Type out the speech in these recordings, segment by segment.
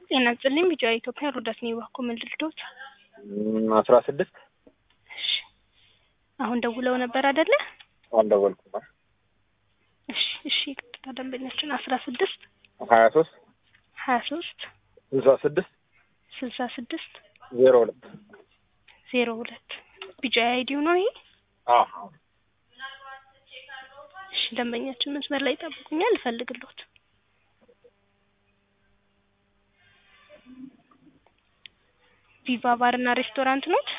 ጤና ይስጥልኝ ቢጫ ኢትዮጵያ ሮዳስ ነው ባኮ ምን ልርዶት? አስራ ስድስት እሺ አሁን ደውለው ነበር አይደለ? አልደወልኩም። እሺ እሺ ቀጥታ ደንበኛችን አስራ ስድስት ሀያ ሶስት ሀያ ሶስት ስልሳ ስድስት ስልሳ ስድስት ዜሮ ሁለት ዜሮ ሁለት ቢጫ አይዲው ነው ይሄ። እሺ ደንበኛችን መስመር ላይ ይጠብቁኛል፣ እፈልግልዎት። ቪቫ ባርና ሬስቶራንት ኖት?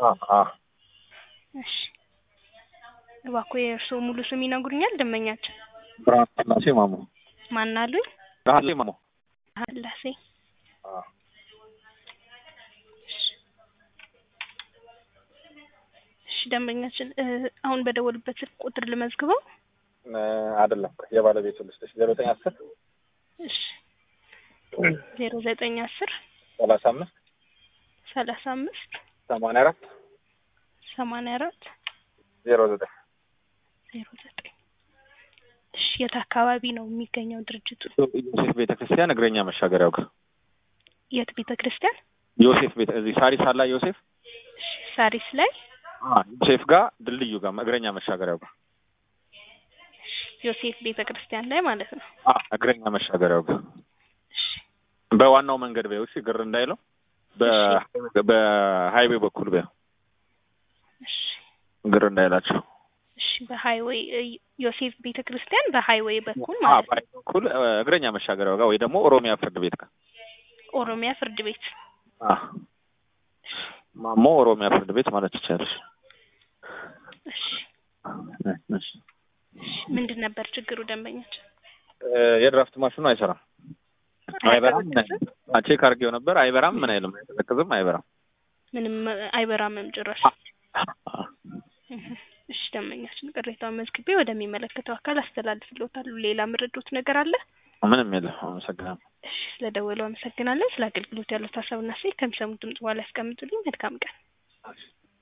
እሺ እባክዎ የእርስዎ ሙሉ ስም ይነግሩኛል? ደንበኛችን ብርሃን ስላሴ ማሞ። ማን አሉኝ? ብርሃን ማሞ። ላሴ እሺ ደንበኛችን እ አሁን በደወሉበት ስልክ ቁጥር ልመዝግበው? አይደለም የባለቤቱ ልስጥሽ ዜሮ ዘጠኝ አስር እሺ ዜሮ ዘጠኝ አስር ሰላሳ አምስት ሰላሳ አምስት ሰማንያ አራት ሰማንያ አራት ዜሮ ዘጠኝ ዜሮ ዘጠኝ እሺ የት አካባቢ ነው የሚገኘው ድርጅቱ? ዮሴፍ ቤተ ክርስቲያን እግረኛ መሻገሪያው ጋር የት ቤተ ክርስቲያን? ዮሴፍ ቤተ እዚህ ሳሪስ አላ ዮሴፍ እሺ ሳሪስ ላይ ዮሴፍ ጋር ድልድዩ ጋር እግረኛ መሻገሪያው ጋር ዮሴፍ ቤተ ክርስቲያን ላይ ማለት ነው። እግረኛ መሻገሪያው ጋር እሺ በዋናው መንገድ በይው። እሺ ግር እንዳይለው በሀይዌ በኩል በይው፣ እሺ ግር እንዳይላቸው። እሺ በሃይዌይ ዮሴፍ ቤተ ክርስቲያን በሃይዌይ በኩል አዎ፣ ማለት ነው። በሀይዌ በኩል እግረኛ መሻገሪያው ጋር ወይ ደግሞ ኦሮሚያ ፍርድ ቤት ጋር ኦሮሚያ ፍርድ ቤት አዎ፣ ማሞ ኦሮሚያ ፍርድ ቤት ማለት ይቻላል። እሺ እሺ እሺ ምንድን ነበር ችግሩ ደንበኛችን? የድራፍት ማሽኑ አይሰራም፣ አይበራም። ምን አይልም። ቼክ አድርጌው ነበር፣ አይበራም። ምን አይልም፣ አይቀዘቅዝም፣ አይበራም። ምንም አይበራምም ጭራሽ። እሺ ደንበኛችን ቅሬታውን መዝግቤ ወደሚመለከተው አካል አስተላልፍልዎታለሁ። ሌላ ምርዶት ነገር አለ? ምንም የለም። አመሰግናለሁ። እሺ ስለደወለው አመሰግናለሁ። ስለ አገልግሎት ያሉት ሀሳብና አስተያየት ከሚሰሙት ድምጽ በኋላ ያስቀምጡልኝ። መልካም ቀን።